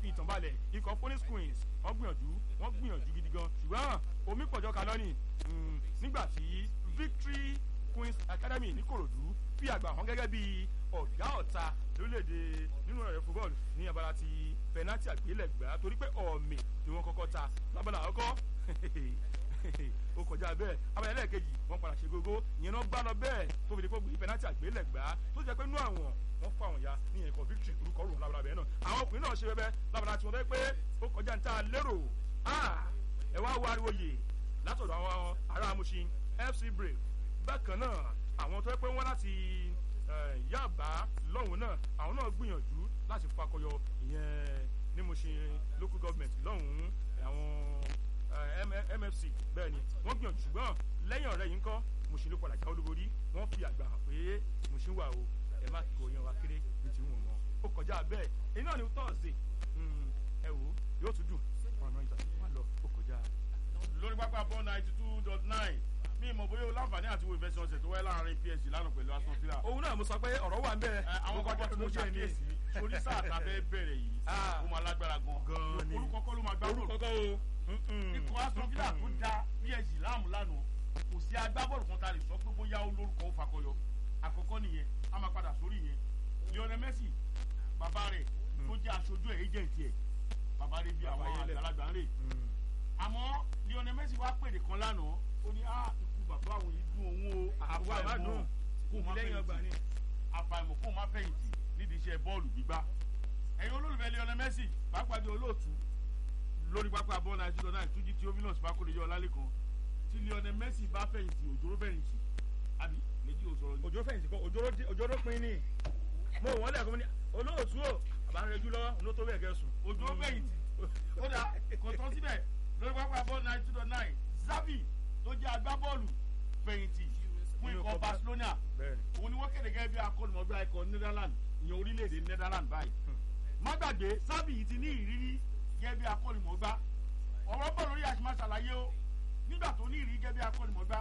fi ìtàn balẹ̀ ikọ̀ phoenix queens wọ́n gbìyànjú wọ́n gbìyànjú gidi gan ṣùgbọ́n omi pọ̀jọ́ kalọ́nì nígbà tí victory queens academy ní korodu fi àgbà hàn gẹ́gẹ́ bí ọ̀gá ọ̀ta lórílẹ̀‐èdè nínú ẹ̀rẹ́ football ní abala ti penalty àgbélẹ̀gbá torí pé ọ̀mì ni wọ́n kọ́kọ́ ta lábala àkọ́kọ́ ó kọjá bẹ́ẹ̀ abala ẹlẹ́ẹ̀kejì wọ́n padà ṣe gógó ìyẹn náà gbá lọ bẹ́ẹ̀ tó fi di pé gbé penalty àgbélẹ̀gbá tó jẹ́ pé inú àwọn wọ́n fún àwọn ya ní ẹ̀kọ́ victory orúkọ rò lábala bẹ́ẹ̀ náà àwọn ọkùnrin náà ṣe bẹ́ẹ̀ lábala tí wọ́n fẹ́ pé ó kọjá ní ta lérò ẹ wá wá ariwo yè látọ̀dọ̀ àwọn ará amúṣin fc brave bákan náà àwọn tó yẹ pé wọ́n láti yàbá lọ́hùn náà àwọn náà gbìyànjú láti fakọyọ ìyẹn ní Mushin local government lọ́hùn àwọn MFC bẹ́ẹ̀ ni wọ́n gbìyànjú ṣùgbọ́n lẹ́yìn ọ̀rẹ́ yìí ń kọ́ Mushin ló padà já olúborí wọ́n fi àgbà hàn pé Mushin wà o ẹ má kó yan wa kéré ní ti wọn mọ́ ó kọjá bẹ́ẹ̀ èyí náà ni tọ́ọ̀sì ẹ wò yóò tún dùn ọ̀nà ìjà tó wà lọ ó kọjá. lórí pápá bọ́ ninety two dot nine mi mọ̀ bóyá o láǹfààní àti wo ìfẹsẹ̀wọnsẹ̀ tó wáyé láàrin PSG lánàá pẹ̀lú Aston Villa. òun náà mo sọ pé ọ̀rọ̀ wà ń bẹ́ẹ̀. àwọn kọ́kọ́ tí mo ṣàkíyèsí sórí sáà tá a fẹ́ bẹ̀rẹ̀ yìí ó máa lágbára gan. gan ni orúkọ kọ́ ló máa gbá bọ́ọ̀lù. orúkọ kọ́ o. ikọ̀ Aston Villa tó da PSG láàmú lánàá kò sí agbábọ́ọ̀lù kan tá a lè sọ pé bóyá ó lórúkọ ó fakọyọ àkọ́kọ́ nìyẹn a máa padà sórí yẹn Lionel Messi bàbá rẹ̀ tó jẹ́ aṣojú ẹ̀ agent ẹ̀ bàbá rẹ̀ bí àwọn àgbàlagbà ń rè àmọ́ Lionel Messi wá pèrè kan lánàá ó ní á ikú bàbá àwọn yìí dún òun o àfàìmọ̀ kó má fẹ̀yìntì àfàìmọ̀ kó má fẹ̀yìntì nídìí iṣẹ́ bọ́ọ̀lù gbígbá ẹ̀yin olólùfẹ́ Lionel Messi pàápàá di olóòtú lórí pápá bọ́ọ̀lù àti ìjọba náà túnjí tí ominos bá kórè yọ ọlálẹ́kan tí Lionel Messi bá fẹ̀yìntì òjòrò fẹ̀yìntì àbí méjì ò sọ̀rọ̀ ní. òjòrò fẹ̀yìntì kọ́ òjòrò pin ní mo wọ́n lẹ̀ fún mi olóòtú o àbárẹ̀jú lọ́wọ́ ló tó bẹ́ẹ̀ gẹ̀ẹ́sùn. òjòrò fẹ̀yìntì ó dà kò tán síbẹ̀ lórí pápá bọ́ọ̀lù àti ìjọba náà Xavi tó jẹ́ agbábọ́ọ̀lù fẹ̀yìntì fún ikọ̀ Barcelona òun ni wọ́n kéde gẹ́gẹ́ bí akọ́nìmọ̀gbá ikọ̀ Netherlands ìyẹn orílẹ̀-èdè Netherlands báyìí. má gbàgbé Xavi yìí ti ní ìrírí gẹ́gẹ́ bí akọ́nìmọ̀gbá ọ̀rọ̀ bọ̀ lórí àṣìmá ṣàlàyé o nígbà tó ní ìrírí gẹ́gẹ́ bí akọ́nìmọ̀gbá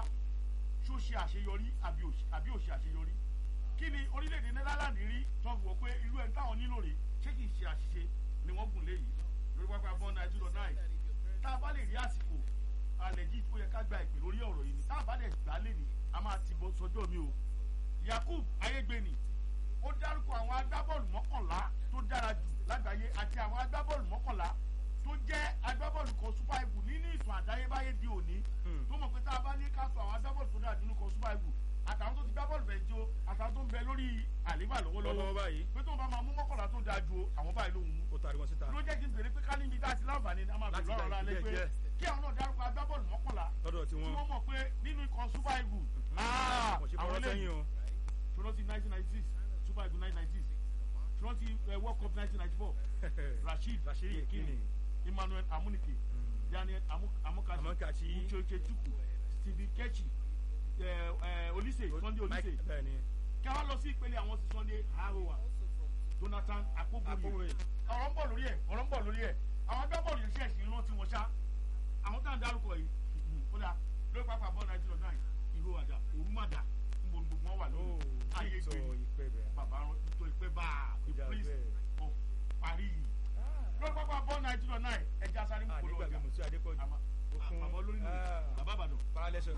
ṣó ṣe àṣeyọrí àbí ò ṣe àṣeyọrí kí ni orílẹ̀-èdè Netherlands rí tó fi wọ́n pé irú ẹni táwọn nílò rè ṣé kì í ṣe àṣìṣe ni wọ́n gùn léyìí lórí pápá bọ́ọ̀nù nàìjíríà náà tá a bá lè rí àsìkò àlẹ́jì tó yẹ ká gba ìpè lórí ọ̀rọ̀ yìí ni tá a bá dẹ̀ gbà lé ní a máa ti bọ́ sọjọ́ mi o Yakub Ayégbéni ó dárúkọ àwọn agbábọ́ọ̀lù mọ́kànlá tó dára jù lágbàáyé àti àwọn agbábọ́ọ̀lù mọ́kànlá tó jẹ́ agbábọ́ọ̀lù kan super eagle nínú ìtàn àdáyébáyé di òní tó mọ̀ pé tá a bá ní ká sọ àwọn agbábọ́ọ̀lù tó dára jù nínú kan super eagle àtàwọn tó ti gbá bọ́ọ̀lù bẹ̀jọ àtàwọn tó ń bẹ lórí àlébà lọ́wọ́lọ́wọ́ pé tó ń bá máa mú mọ́kànlá tó dáa ju àwọn báyìí ló ń mú. ó tari wọn síta. ló jẹ́ kí n bèrè pé ká níbi tá a ti láǹfààní a máa bèrè lọ́rọ̀ lálẹ́ pé kí àwọn náà dárúkọ agbábọ́ọ̀lù mọ́kànlá lọ́dọ̀ tí tí wọ́n wọ́n mọ̀ pé nínú ikọ̀ super eagle kò ṣe fọwọ́ sẹ́yìn o. ṣùgbọ́n ti nineteen ninety six super eagle nineteen ninety six ṣùgbọ́n ti world cup nineteen ninety four rasheed Rashid Yekini emmanuel amunike daniel amokachi Amokachi. ucheche chukwu stephen kechi olise sunday olise Mike bẹ́ẹ̀ ni kí wọ́n lọ sí ìpele àwọn ti sunday harowa jonathan akpogboye Akpogboye. ọ̀rọ̀ ń bọ̀ lórí ẹ̀ ọ̀rọ̀ ń bọ̀ lórí ẹ̀ àwọn agbábọ́ọ̀lù yẹn ṣẹ̀ṣì ń rántí wọn ṣá àwọn tá à ń dárúkọ yìí ó dà lórí pápá bọ́ọ̀lù nàìjíríà náà ìhó àdá òrùmàdà ń bọ̀ gbogbo wọn wà lórí ayé sọ gbé ìpè bẹ́ẹ̀. bàbá rán tó ìpè bá the Ìjà prince bẹ́ẹ̀. of paris lórí pápá bọ́ọ̀lù nàìjíríà náà ẹja sáré mú polówó àdégbàgbé ọjà mùsùlùmí adépọ̀jù àmọ́ Okun. bàbá olórí nù Ah. bàbá àbàdàn paralẹ́sọ̀.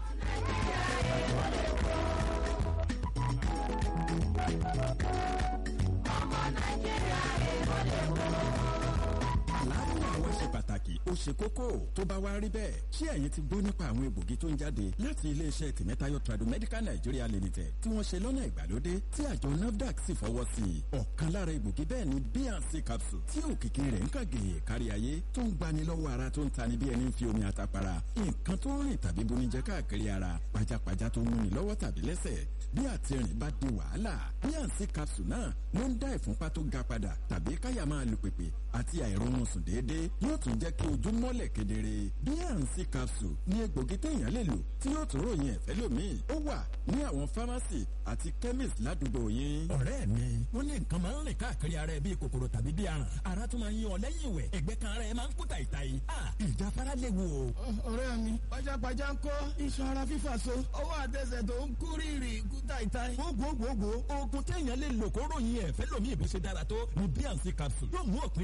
àlàáfíà wa ṣe pàtàkì ó ṣe kókó tó bá wá rí bẹ́ẹ̀ ṣé ẹ̀yin ti gbọ́ nípa àwọn egbògi tó ń jáde láti iléeṣẹ́ tìmẹ́tayọ tradomedical nigeria limited tí wọ́n ṣe lọ́nà ìgbàlódé tí àjọ nafdac sì fọwọ́ sí i ọ̀kan lára egbògi bẹ́ẹ̀ ni bnc capsule tí òkìkí rẹ̀ ń kàgèyè kárí ayé tó ń gbani lọ́wọ́ ara tó ń tani bí ẹni ń fi omi àtàpàrà nǹkan tó ń rìn tàbí bonijẹ káàkiri ara pajápajá tó ń múni lọ́wọ́ tàbí lẹ́sẹ̀ bí àtìrìn bá di wàhálà bnc capsule náà ló ń dá ìfúnpá tó ga padà tàbí káyà máa lu pèpè àti àìrọ̀rùn sùn déédéé yóò tún jẹ́ kí ojú mọ́lẹ̀ kedere bnc capsule ní egbògi téèyàn lè lò tí yóò tún ròyìn ẹ̀fẹ́ lómìn ó wà ní àwọn pharmacy àti chemist ládùúgbò yín. ọ̀rẹ́ mi wọ́n ní nǹkan máa ń rìn káàkiri ara ẹ bíi kòkòrò tàbí bíi aràn ara tún máa ń yan ọ lẹ́yìn ìwẹ̀ ẹ̀gbẹ́ kan ara ẹ máa ń kú tàìtàì ah ìjáfara léwu o. ọ̀rẹ́ mi pajápajá ń kọ́ iṣan ara fífà so ọwọ́ àtẹsẹ̀ tó ń kú rírì kú táìtáì. gbogbogbò oògùn téèyàn lè lò kó ròyìn ẹ̀fẹ́ lómi ìbí ṣe dára tó ní bnc capsule yóò mú òpin